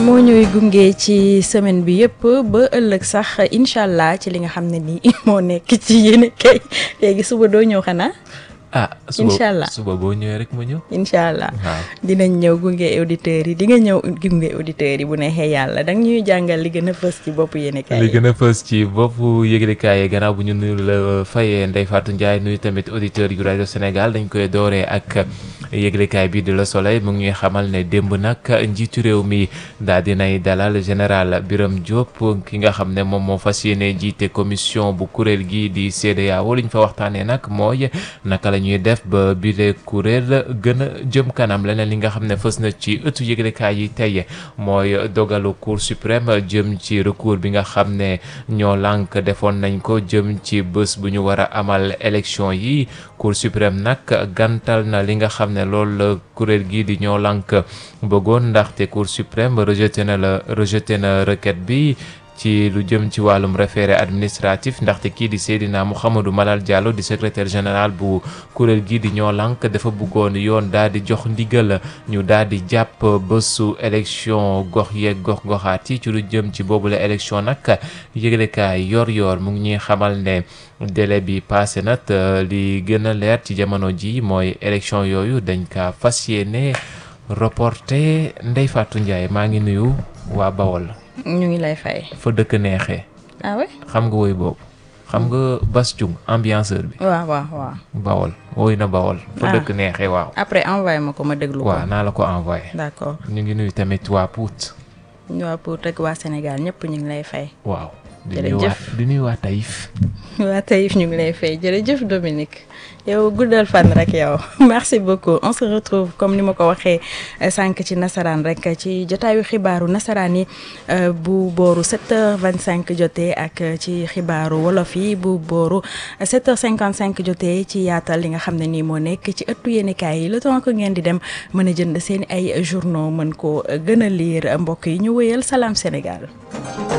moo ñuy gunge ci semaine bi yëpp ba ëllëg sax incha allah ci li nga xam ne nii moo nekk ci yéen kay léegi suba doo ñëw xanaa. ah suba incha allah suba boo ñëwee rek ma ñëw. incha allah waaw dinañ ñëw gunge auditeurs yi di nga ñëw gunge auditeurs yi bu neexee yàlla danga ñuy jàngal li gën a fës ci bopp yéen kay li gën a fës ci boppu yëglekaay yi gannaaw bu ñu nuyu la fayee Ndeye Fatou Ndiaye nuyu tamit auditeurs yu rajo Sénégal dañ koy dooree ak yëglekaay bi de Le Soleil mu ngi ñuy xamal ne démb nag njiitu réew mi daal dinay dalal général Birame Diop ki nga xam ne moom moo fas yéene jiite commission bu kuréel gi di CEDEAO li ñu fa waxtaanee nag mooy naka la ñuy def ba bile kuréel gën a jëm kanam leneen li nga xam ne fës na ci ëttu yëglekaay yi tey mooy dogalu Cour suprême jëm ci recours bi nga xam ne ñoo lànk defoon nañ ko jëm ci bés bu ñu war a amal élection yi Cour suprême nag gantal na li nga xam ne loolu la kuréel gii di ñoo lànk bëggoon ndaxte Cour suprême rejeté na la rejeté na requête bi ci lu jëm ci wàllum référé administratif ndaxte kii di Seydina Mouhamadou Malal Diallo di secrétaire général bu kuréel gii di ñoo lànk dafa bëggoon yoon daal di jox ndigal ñu daal di jàpp bésu élection gox yeeg gox goxaat yi ci lu jëm ci boobule élection nag yëglekaay yor-yor mu ngi ñuy xamal ne délai bi passé na te li gën a leer ci jamono ji mooy élection yooyu dañ kaa fas yéene reporté Ndeye Fatou Ndiaye maa ngi nuyu waa Bawol. ñu ngi lay fay. fa dëkk neexee. ah oui. xam nga woy boobu. xam nga Bass Thioung ambianceur bi. waaw waaw waaw. Bawol woy na Bawol. fa Ah. dëkk neexee waaw. après envoyé ma ko ma déglu ko. waaw naa la ko envoyé. d'accord ñu ngi nuyu tamit waa Pout. ñu waa pour rek waa Sénégal ñëpp ñu ngi lay fay. waaw. di Jërëjëf. nuyu waa di nuyu waa Taïf. waa Taïf ñu ngi lay fay jërëjëf Dominique yow guddal fan rek yow merci beaucoup on se retrouve comme ni ma ko waxee eh, sànq ci nasaraan rek ci jotaayu xibaaru nasaraan yi eh, bu booru 7h25 jotee ak eh, ci xibaaru wolof yi bu booru 7h55 jotee ci yaatal li nga xam ne nii moo nekk ci ëttu yéenekaay yi le temps que ngeen di dem mën a jënd seen ay journaux mën ko eh, gën a lire mbokk yi ñu wéyal Salam Sénégal.